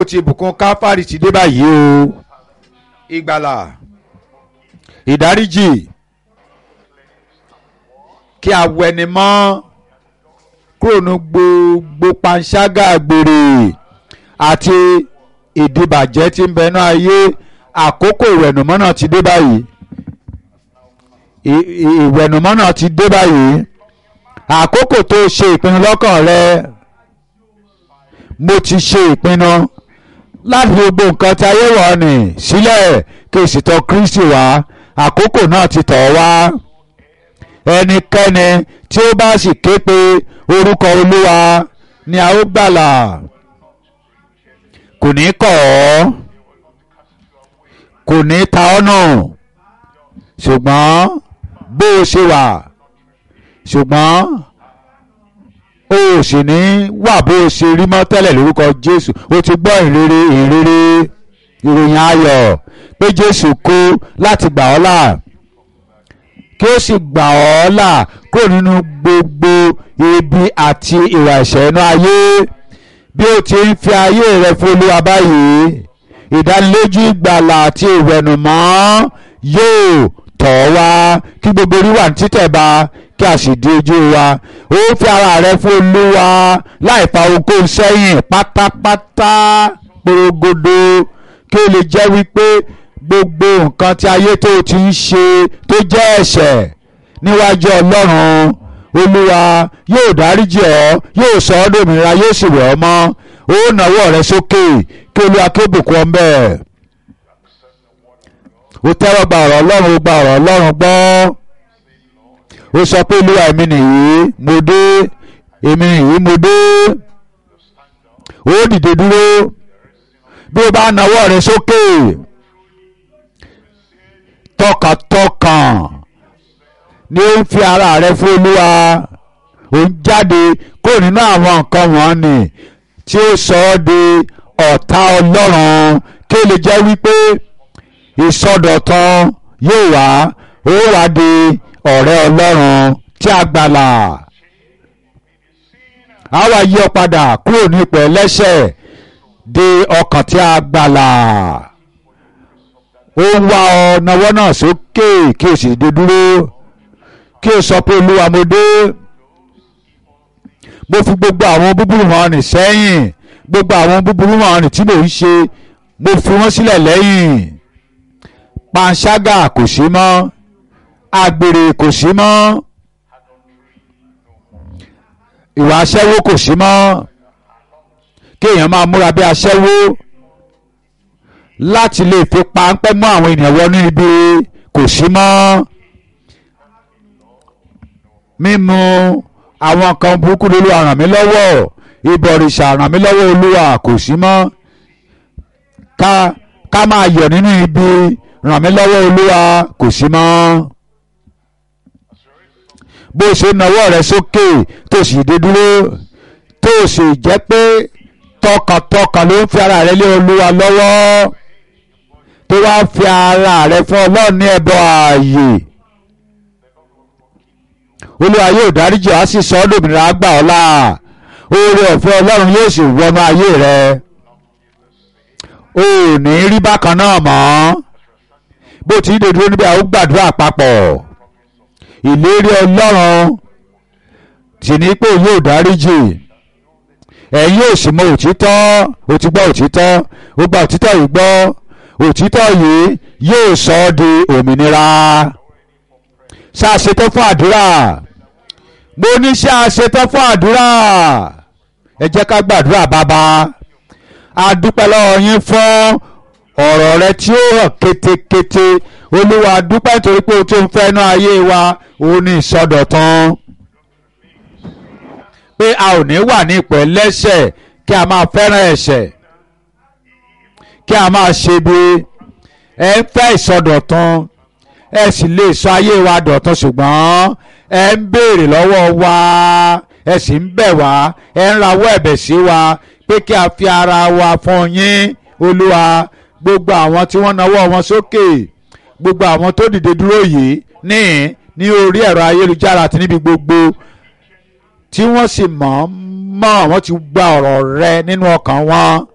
ó ti bùkún káfárì ti dé báyìí o ìgbàlà ìdáríjì kí a wẹni mọ́ kúrò ní gbogbo panṣágà àgbèrè àti ìdìbàjẹ́ tí ń bẹnu ayé àkókò ìwẹ̀nùmọ́ náà ti dé báyìí ì- ì- ìwẹ̀nùmọ́ náà ti dé báyìí àkókò tó ṣe ìpinnu lọ́kàn rẹ mo ti ṣe ìpinnu láti gbogbo nǹkan tí ayé wọ̀ ni sílẹ̀ kí o sì tọ̀ Kristi wá àkókò náà ti tọ̀ ọ́ wá ẹnikẹ́ni tí ó bá sì ké pe orúkọ Olúwa ni a ó gbàlà kò ní kọ̀ ọ́ kò ní ta ọ́ nù ṣùgbọ́n bó o ṣe wà ṣùgbọ́n o ò sì ní wà bó o ṣe rí mọ́ tẹ́lẹ̀ lórúkọ Jésù o ti gbọ́ ìrere ìrere ìròyìn ayọ̀ pé Jésù kú láti gbà ọ́ là kí ó sì gbà ọ́ là kúrò nínú gbogbo ibi àti ìwà ẹ̀ṣẹ̀ inú ayé bí o ti ń fi ayé rẹ fún Olúwa báyìí ìdánilójú ìgbàlà àti ìwẹ̀nùmọ́ yóò tọ̀ ọ́ wá kí gbogbo orí wà ní títẹ̀ bá kí a sì di ojú wa ó fi ara rẹ fún Olúwa láì fa ohunkóhun sẹ́yìn pátápátá porogodo kí o lè jẹ́ wípé gbogbo nǹkan tí ayé tó o ti ń ṣe tó jẹ́ ẹ̀ṣẹ̀ níwájú Ọlọ́run Olúwa yóò dáríjì ọ́ yóò sọ ọ́ dòmìnira yóò sì wẹ̀ ọ́ mọ́ ó nàwọ́ rẹ sókè kí Olúwa kí ó bùkún ọ bẹ́ẹ̀ ó tẹ́wọ́ gba ọ̀rọ̀ Ọlọ́run ó gba ọ̀rọ̀ Ọlọ́run gbọ́ ó sọ pé Olúwa èmi nìyí mo dé èmi nìyí mo dé ó dìde dúró bí o bá nawọ́ rẹ sókè tọkàntọkàn ni ó ń fi ara rẹ fún Olúwa ó ń jáde kúrò nínú àwọn nǹkan wọ̀nyí tí ó sọ ọ́ di ọ̀tá Ọlọ́run kí ó lè jẹ́ wípé ìsọdọ̀tun yóò wá ó wá di ọ̀rẹ́ Ọlọ́run tí a gbàlà á wá yí ọ padà kúrò ní ipò ẹlẹ́ṣẹ̀ di ọkàn tí a gbàlà ó ń wá ọ nawọ́ náà sókè kí o sì dé dúró kí o sọ pé Olúwa mo dé mo fi gbogbo àwọn búburú wọn rìn sẹ́yìn gbogbo àwọn búburú wọn rìn tí mò ń ṣe mo fi wọ́n sílẹ̀ lẹ́yìn panṣágà kò sí mọ́ àgbèrè kò sí mọ́ ìwà aṣẹ́wó kò sí mọ́ kéèyàn máa múra bí aṣẹ́wó láti lè fi páńpẹ́ mọ́ àwọn ènìyàn wọnú ibi kò sí mọ́ mímu àwọn kan burúkú lólu ràn mí lọ́wọ́ ìbọ̀rìṣà ràn mí lọ́wọ́ olúwa kò sí mọ́ ká ká máa yọ̀ nínú ibi ràn mí lọ́wọ́ olúwa kò sí mọ́ bó ṣe nawọ́ rẹ sókè tó sì dé dúró tó sì jẹ́ pé tọkàntọkàn ló ń fi ara rẹ lé olúwa lọ́wọ́ tó wá fi ara rẹ fún ọlọ́run ní ẹbọ ààyè olúwa yóò dáríjì á sì sọ ọ́ dòmìnira gbà ọ́ là oore ọ̀fẹ́ ọlọ́run yóò sì wọnú ayé rẹ o ò ní rí bákan náà mọ́ bó ti dé dúró níbi àwọn gbàdúrà papọ̀ ìlérí ọlọ́run sì ní pé yóò dáríjì ẹ̀yin yóò sì mọ òtítọ́ ó ti gbọ́ òtítọ́ ó gba òtítọ́ yìí gbọ́ òtítọ́ yìí yóò sọ ọ́ di òmìnira ṣàṣetán fún àdúrà mo ní ṣàṣetán fún àdúrà ẹ jẹ́ ká gbàdúrà bàbá a dúpẹ́ lọ́wọ́ yín fún ọ̀rọ̀ rẹ tí ó hàn kétékété olúwa a dúpẹ́ nítorí pé o tó ń fẹ́ inú ayé wa òun ní ìsọdọ̀tun pé a ò ní wà ní ipò ẹlẹ́ṣẹ̀ kí a máa fẹ́ràn ẹ̀ṣẹ̀ kí a máa ṣe bí ẹ ń fẹ́ ìsọdọ̀tun ẹ sì lè sọ ayé wa dọ̀tun ṣùgbọ́n ẹ ń béèrè lọ́wọ́ wa ẹ sì ń bẹ̀ wá ẹ ń rawọ́ ẹ̀bẹ̀ sí wa pé kí a fi ara wa fún yín olúwa gbogbo àwọn tí wọ́n nawọ́ wọn sókè gbogbo àwọn tó dìde dúró yìí ní ní orí ẹ̀rọ ayélujára àti níbi gbogbo tí wọ́n sì mọ̀ mọ́ wọ́n ti gba ọ̀rọ̀ rẹ nínú ọkàn wọn